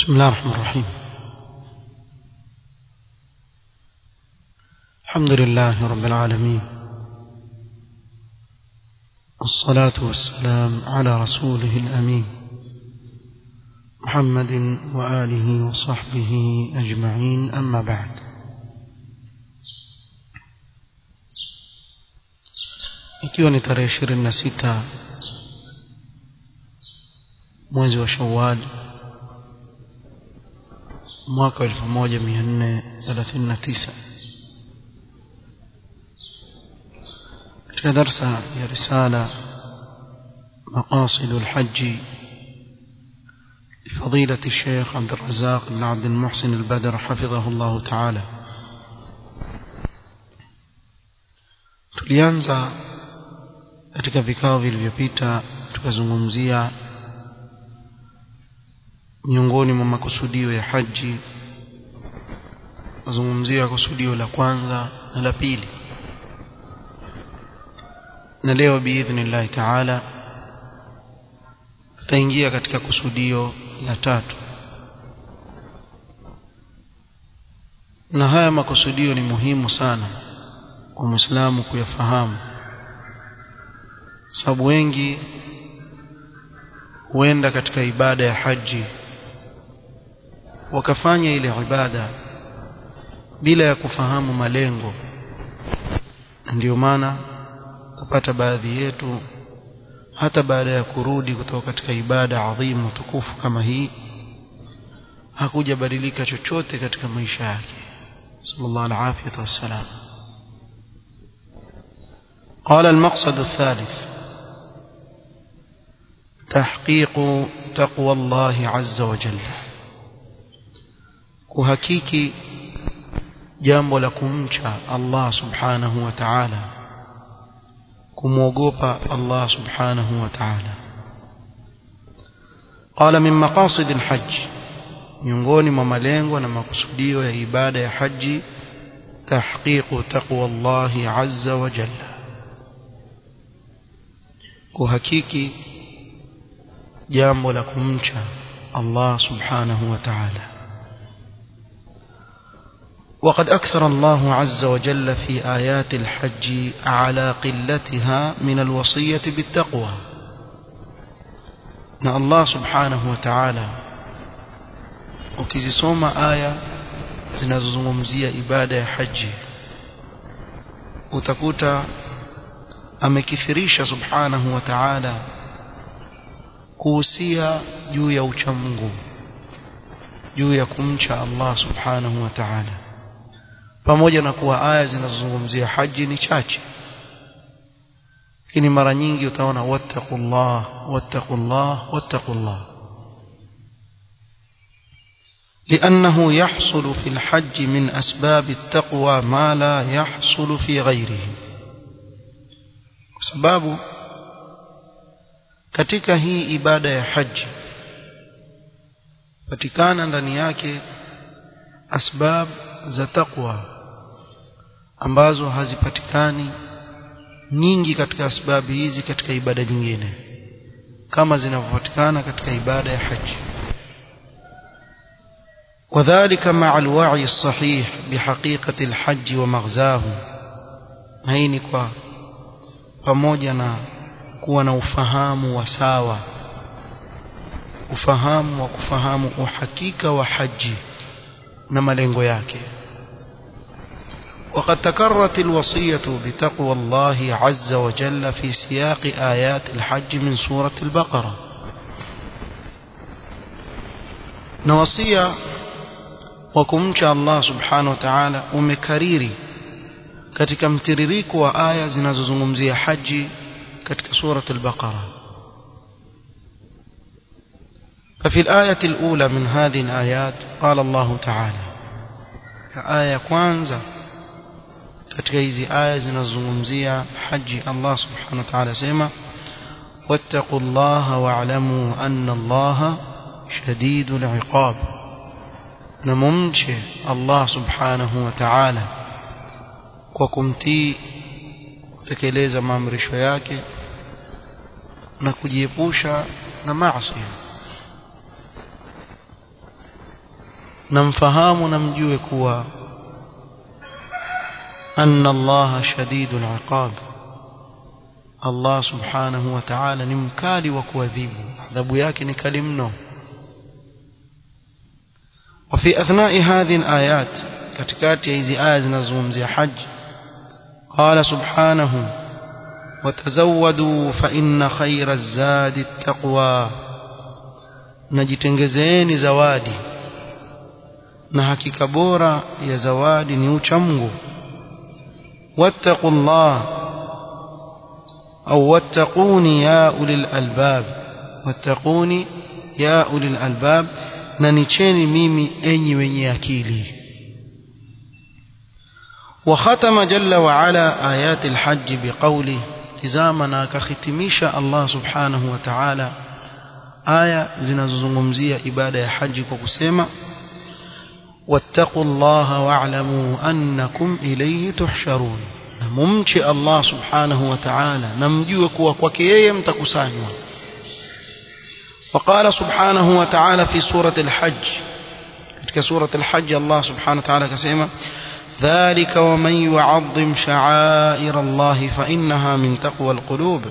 بسم الله الرحمن الرحيم الحمد لله رب العالمين والصلاة والسلام على رسوله الأمين محمد وآله وصحبه أجمعين أما بعد ikiwa ni tarehe ishirini na sita mwezi wa shawal mwaka wa elfu moja mia nne thelathini na tisa katika darsa ya risala مقاصد الحج لفضيلة الشيخ عبد الرزاق بن عبد المحسن البدر حفظه الله تعالى tulianza katika vikao vilivyopita tukazungumzia miongoni mwa makusudio ya haji kuzungumzia kusudio la kwanza na la pili na leo biidhnillahi taala tutaingia katika kusudio la tatu na haya makusudio ni muhimu sana kwa mwislamu kuyafahamu sababu wengi huenda katika ibada ya haji wakafanya ile ibada bila ya kufahamu malengo ndio maana kupata baadhi yetu hata baada ya kurudi kutoka katika ibada adhimu tukufu kama hii hakujabadilika chochote katika maisha yake sallallahu alaihi wasallam قال المقصد الثالث تحقيق تقوى الله عز وجل kuhakiki jambo la kumcha Allah subhanahu wa ta'ala kumwogopa Allah subhanahu wa ta'ala qala min maqasid alhajj miongoni mwa malengo na makusudio ya ibada ya haji tahqiqu taqwa Allah azza wa jalla kuhakiki jambo la kumcha Allah subhanahu wa ta'ala وقد أكثر الله عز وجل في آيات الحج على قلتها من الوصية بالتقوى na Allah subhanahu wa ta'ala ukizisoma aya zinazozungumzia ibada ya haji utakuta amekithirisha subhanahu wa ta'ala kuhusia juu ya uchamungu juu ya kumcha Allah subhanahu wa ta'ala pamoja na kuwa aya zinazozungumzia haji ni chache lakini mara nyingi utaona wattaqullah wattaqullah wattaqullah لأنه يحصل في الحج من أسباب التقوى ما لا يحصل في غيره sababu katika hii ibada ya haji patikana ndani yake asbab za taqwa ambazo hazipatikani nyingi katika asbabu hizi katika ibada nyingine kama zinavyopatikana katika ibada ya haji وذلك مع الوعي الصحيح بحقيقة الحج ومغزاه هيني kwa pamoja na kuwa na ufahamu wa sawa ufahamu wa kufahamu uhakika wa haji na malengo yake وقد تكررت الوصية بتقوى الله عز وجل في سياق آيات الحج من سورة البقرة نوصية وكمش الله سبحانه وتعالى ومكريري katika mtiririko wa aya zinazozungumzia haji katika surat al-Baqara ففي الآية الأولى من هذه الآيات قال الله تعالى آية كwanza katika hizi aya zinazozungumzia haji Allah subhanahu wa ta'ala sema واتقوا الله واعلموا أن الله شديد العقاب نممشي الله سبحانه وتعالى kwa kumtii kutekeleza maamrisho yake na kujiepusha na maasi namfahamu na mjue kuwa anna allaha shadidul iqab Allah subhanahu wa ta'ala ni mkali wa kuadhibu adhabu yake ni kali mno وفي أثناء هذه الآيات كتكات يزي آيات نزوم زي حج قال سبحانه وتزودوا فإن خير الزاد التقوى najitengezeni zawadi na hakika bora ya zawadi ni uchamgu wattaqullah au wattaquni ya ulil albab wattaquni ya ulil albab na nicheni mimi enyi wenye akili وختم جل وعلا آيات الحج بقوله تزامنا كختميش الله سبحانه وتعالى aya zinazozungumzia ibada ya haji kwa kusema wattaqullaha wa'lamu annakum ilayhi tuhsharun na mumche Allah subhanahu wa ta'ala na mjue kuwa kwake yeye mtakusanywa وقال سبحانه وتعالى في سورة الحج katika سورة الحج الله سبحانه وتعالى كسيما ذلك ومن يعظم شعائر الله فإنها من تقوى القلوب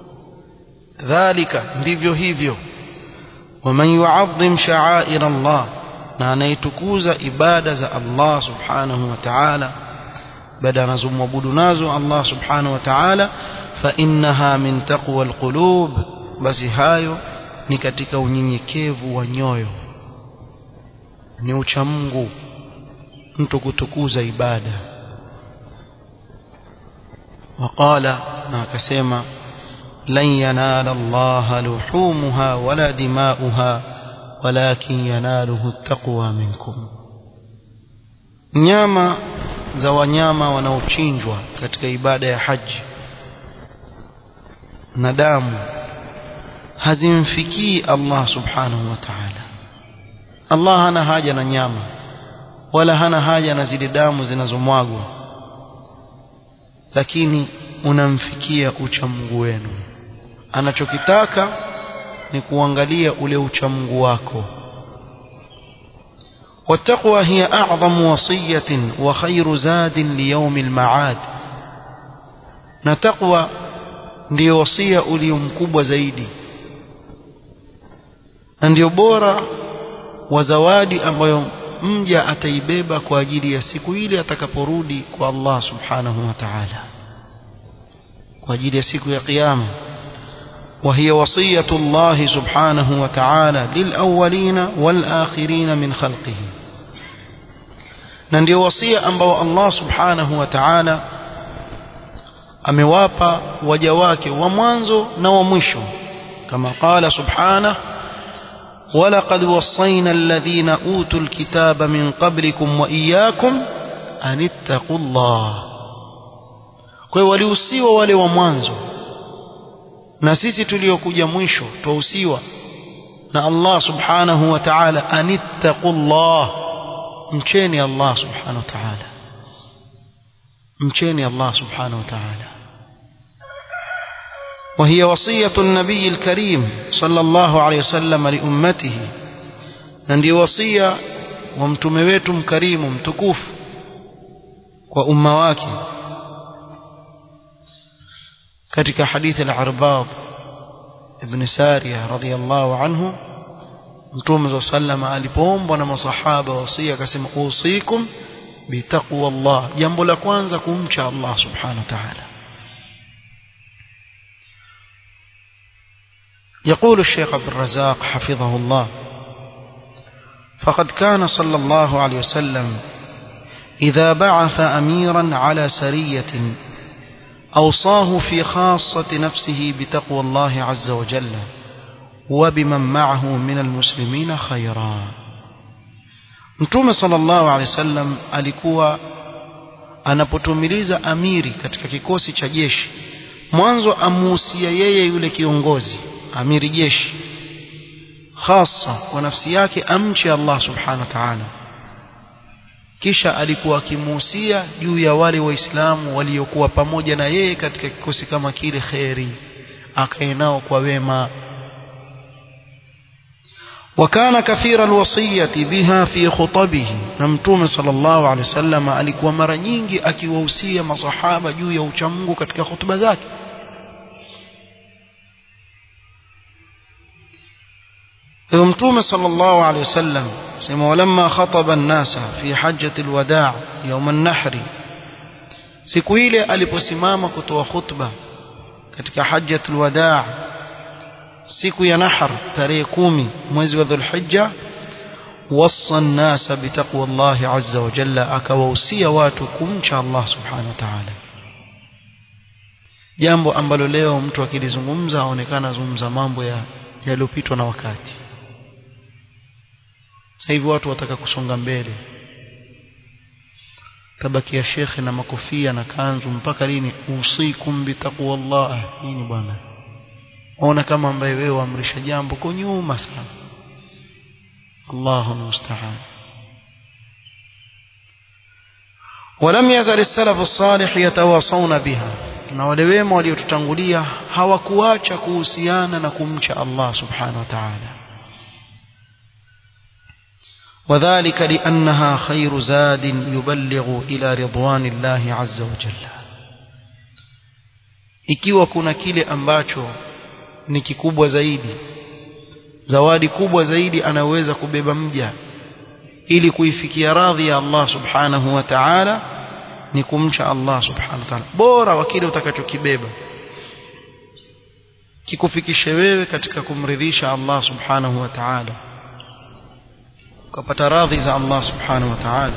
ذلك ndivyo hivyo ومن يعظم شعائر الله na anaitukuza ibada za Allah subhanahu wa ta'ala baada anazomwabudu nazo Allah subhanahu wa ta'ala fa innaha min taqwa alqulub basi hayo ni katika unyenyekevu wa nyoyo ni ucha Mungu mtu kutukuza ibada waqala na akasema لن ينال الله لحومها ولا دماؤها ولكن يناله التقوى منكم nyama za wanyama wanaochinjwa katika ibada ya haji na damu hazimfikii Allah subhanahu wa ta'ala Allah hana haja na nyama wala hana haja na zile damu zinazomwagwa lakini unamfikia uchamungu wenu anachokitaka ni kuangalia ule uchamungu wako والتقوى هي أعظم وصية وخير زاد ليوم المعاد نتقوى ndio wasia ulio mkubwa zaidi na ndio bora wa zawadi ambayo mja ataibeba kwa ajili ya siku ile atakaporudi kwa Allah subhanahu wa ta'ala kwa ajili ya siku ya kiyama وهي وصية الله سبحانه وتعالى للأولين والآخرين من خلقه na ndio wasia ambao Allah subhanahu wa ta'ala amewapa waja wake wa mwanzo na wa mwisho kama qala subhanahu ولقد وصينا الذين أوتوا الكتاب من قبلكم وإياكم أن اتقوا الله kwa hiyo walihusiwa wale wa mwanzo na sisi tuliokuja mwisho twahusiwa na Allah subhanahu wa ta'ala anittaqullah mcheni Allah subhanahu wa ta'ala mcheni Allah subhanahu wa ta'ala وهي وصية النبي الكريم صلى الله عليه وسلم لأمته نندي وصية ومتمويت كريم متكوف وأمواك كتك حديث العرباض ابن سارية رضي الله عنه mtume saa salama alipoombwa na masahaba wasia akasema usikum bitaqwa Allah jambo la kwanza kumcha Allah subhanahu wa ta'ala يقول الشيخ عبد الرزاق حفظه الله فقد كان صلى الله عليه وسلم إذا بعث أميرا على سرية أوصاه في خاصة نفسه بتقوى الله عز وجل وبمن معه من المسلمين خيرا Mtume sallallahu alaihi wasallam alikuwa anapotumiliza amiri katika kikosi cha jeshi mwanzo amuhusia yeye yule kiongozi amiri jeshi hasa kwa nafsi yake amche Allah subhanahu wa ta'ala kisha alikuwa akimuhusia juu ya wale waislamu waliokuwa pamoja na yeye katika kikosi kama kile kheri akae nao kwa wema وكان كثير الوصية بها في خطبه نمتوم صلى الله عليه وسلم alikuwa mara nyingi akiwahusia masahaba juu ya uchamungu katika hutuba zake mtume صلى الله عليه وسلم سمع ولما خطب الناس في حجة الوداع يوم النحر siku ile aliposimama kutoa khutba katika hajjatul wadaa siku ya nahar tarehe kumi mwezi wa dhulhijja wassa an-nasa bitaqwa Allah azza wa jalla akawahusia watu kumcha Allah subhanahu wa ta'ala jambo ambalo leo mtu akilizungumza aonekana azungumza mambo ya yaliyopitwa na wakati sasa hivi watu wataka kusonga mbele tabakia shekhe na makofia na kanzu mpaka lini usikum bitaqwallah nini bwana ona kama ambaye wewe waamrisha jambo kwa nyuma sana Allahu musta'an ولم يزل السلف الصالح يتواصون بها na wale wema waliotutangulia hawakuacha kuhusiana na kumcha Allah subhanahu wa ta'ala وذلك لأنها خير زاد يبلغ إلى رضوان الله عز وجل ikiwa kuna kile ambacho ni kikubwa zaidi zawadi kubwa zaidi anaweza kubeba mja ili kuifikia radhi ya Allah subhanahu wa ta'ala ni kumcha Allah subhanahu wa ta'ala bora wa kile utakachokibeba kikufikishe wewe katika kumridhisha Allah subhanahu wa ta'ala ukapata radhi za Allah subhanahu wa ta'ala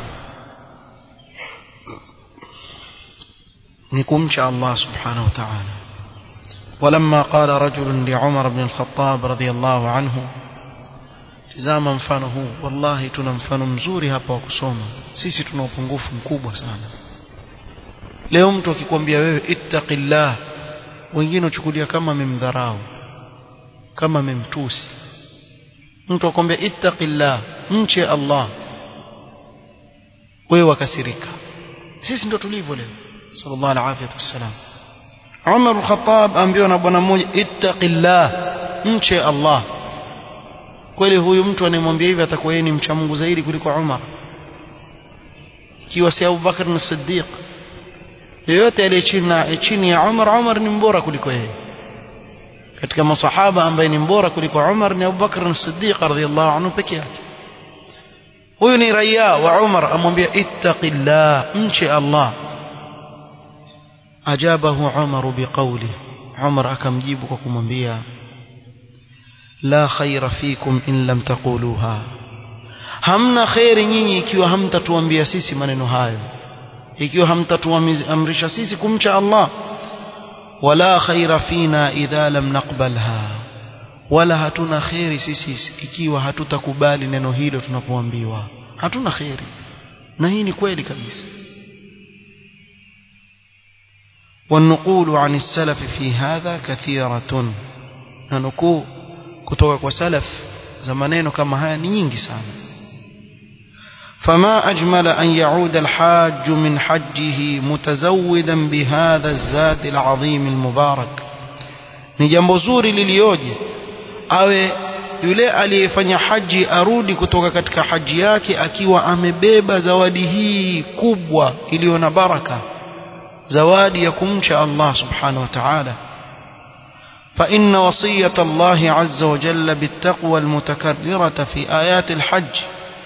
ni kumcha Allah subhanahu wa ta'ala ولما قال رجل لعمر بن الخطاب رضي الله عنه tizama mfano huu wallahi tuna mfano mzuri hapa wa kusoma sisi tuna upungufu mkubwa sana leo mtu akikwambia wewe ittaqillah wengine uchukulia kama amemdharau kama amemtusi mtu akwambia ittaqillah mche Allah wewe wakasirika sisi ndio tulivyo leo sallallahu alaihi wasallam Umar al-Khattab ambiwa na bwana mmoja ittaqillah mche Allah kweli huyu mtu anayemwambia hivi atakuwa yeye ni mcha Mungu zaidi kuliko Umar ikiwa si Abu Bakar na Siddiq yeyote aliye chini chini ya Umar Umar ni mbora kuliko yeye katika masahaba ambaye ni mbora kuliko Umar ni Abu Bakar na Siddiq radhiyallahu anhu peke yake huyu ni raia wa Umar amwambia ittaqillah mche Allah ajabahu Umar biqawli Umar akamjibu kwa kumwambia la khaira fikum in lam taquluha hamna khairi nyinyi ikiwa hamtatuambia sisi maneno hayo ikiwa hamtatuamrisha sisi kumcha Allah wala khaira fina idha lam naqbalha wala hatuna khairi sisi ikiwa hatutakubali neno hilo tunapoambiwa hatuna khairi na hii ni kweli kabisa والنقول عن السلف في هذا كثيرة ننقول kutoka kwa salaf za maneno kama haya ni nyingi sana فما أجمل أن يعود الحاج من حجه متزودا بهذا الزاد العظيم المبارك ni jambo zuri lilioje awe yule aliyefanya haji arudi kutoka katika haji yake akiwa amebeba zawadi hii kubwa iliyo na baraka zawadi ya kumcha Allah subhanahu wa ta'ala فإن وصية الله عز وجل بالتقوى المتكررة في آيات الحج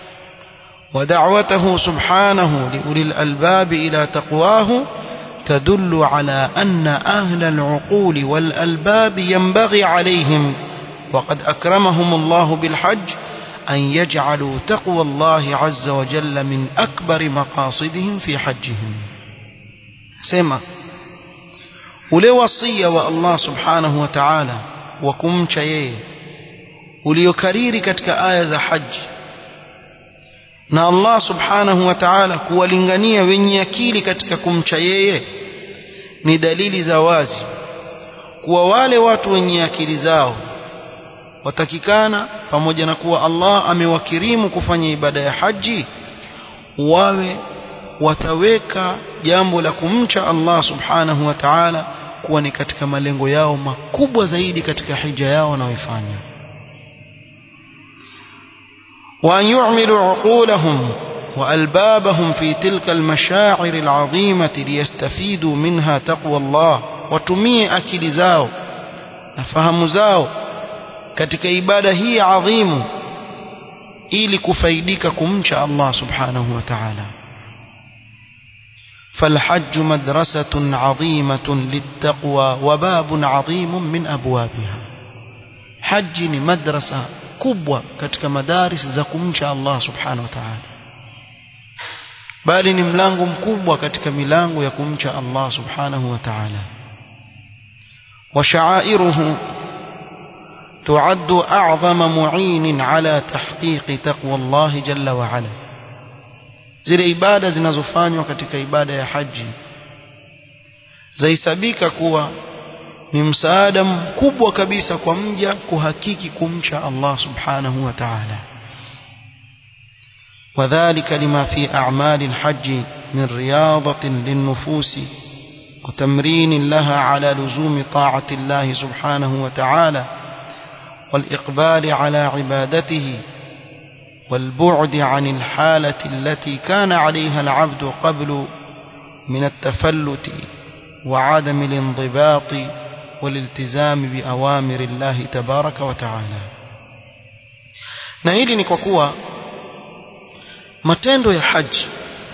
ودعوته سبحانه لأولي الألباب إلى تقواه تدل على أن أهل العقول والألباب ينبغي عليهم وقد أكرمهم الله بالحج أن يجعلوا تقوى الله عز وجل من أكبر مقاصدهم في حجهم سمع ule wasia wa Allah subhanahu wa ta'ala wa kumcha yeye uliokariri katika aya za haji na Allah subhanahu wa ta'ala kuwalingania wenye akili katika kumcha yeye ni dalili za wazi kuwa wale watu wenye akili zao watakikana pamoja na kuwa Allah amewakirimu kufanya ibada ya haji wawe wataweka jambo la kumcha Allah subhanahu wa ta'ala kuwa ni katika malengo yao makubwa zaidi katika hija yao wanaoifanya وأن يعملوا عقولهم وألبابهم في تلك المشاعر العظيمة ليستفيدوا منها تقوى الله وتمي أكل زاو نفهم زاو katika ibada hii adhimu ili kufaidika kumcha Allah subhanahu wa ta'ala فالحج مدرسة عظيمة للتقوى وباب عظيم من أبوابها حج مدرسة كبوة كتك مدارس زكمش الله سبحانه وتعالى bali ni mlango mkubwa katika milango ya kumcha Allah subhanahu wa ta'ala wa sha'airuhu تعد أعظم معين على تحقيق تقوى الله جل وعلا zile ibada zinazofanywa katika ibada ya haji zaisabika kuwa ni msaada mkubwa kabisa kwa mja kuhakiki kumcha Allah subhanahu wa ta'ala وذلك لما في أعمال الحج من رياضة للنفوس وتمرين لها على لزوم طاعة الله سبحانه وتعالى والإقبال على عبادته والبعد عن الحالة التي كان عليها العبد قبل من التفلت وعدم الانضباط والالتزام بأوامر الله تبارك وتعالى na hili ni kwa kuwa matendo ya haji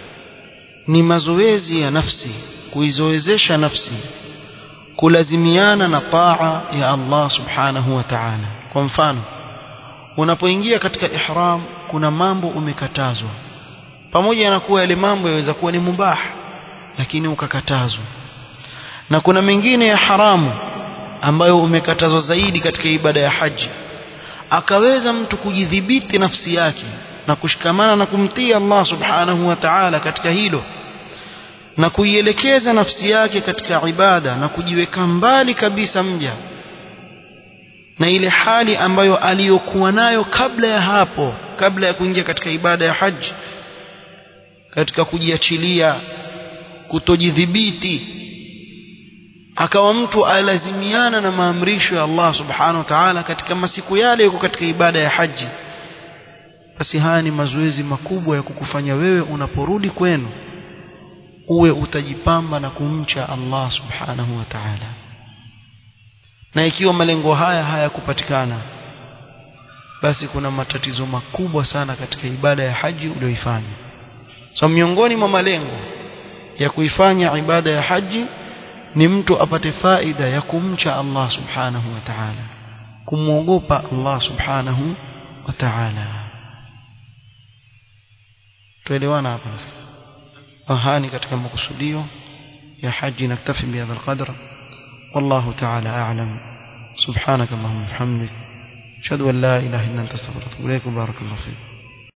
ni mazoezi ya nafsi kuizoezesha nafsi kulazimiana na taa ya Allah subhanahu wa ta'ala kwa mfano unapoingia katika ihram kuna mambo umekatazwa pamoja na kuwa yale mambo yaweza kuwa ni mubah lakini ukakatazwa na kuna mengine ya haramu ambayo umekatazwa zaidi katika ibada ya haji akaweza mtu kujidhibiti nafsi yake na kushikamana na kumtii Allah subhanahu wa ta'ala katika hilo na kuielekeza nafsi yake katika ibada na kujiweka mbali kabisa mja na ile hali ambayo aliyokuwa nayo kabla ya hapo kabla ya kuingia katika ibada ya haji katika kujiachilia kutojidhibiti akawa mtu alazimiana na maamrisho ya Allah subhanahu wa ta'ala katika masiku yale yuko katika ibada ya haji basi haya ni mazoezi makubwa ya kukufanya wewe unaporudi kwenu uwe utajipamba na kumcha Allah subhanahu wa ta'ala na ikiwa malengo haya hayakupatikana basi kuna matatizo makubwa sana katika ibada ya haji uliyoifanya so miongoni mwa malengo ya kuifanya ibada ya haji ni mtu apate faida ya kumcha Allah subhanahu wa ta'ala kumwogopa Allah subhanahu wa ta'ala tuelewana hapa ahani katika makusudio ya haji naktafi bihadha alqadr والله تعالى أعلم سبحانك اللهم وبحمدك أشهد أن لا إله إلا أنت استغفرك وإليك بارك الله فيك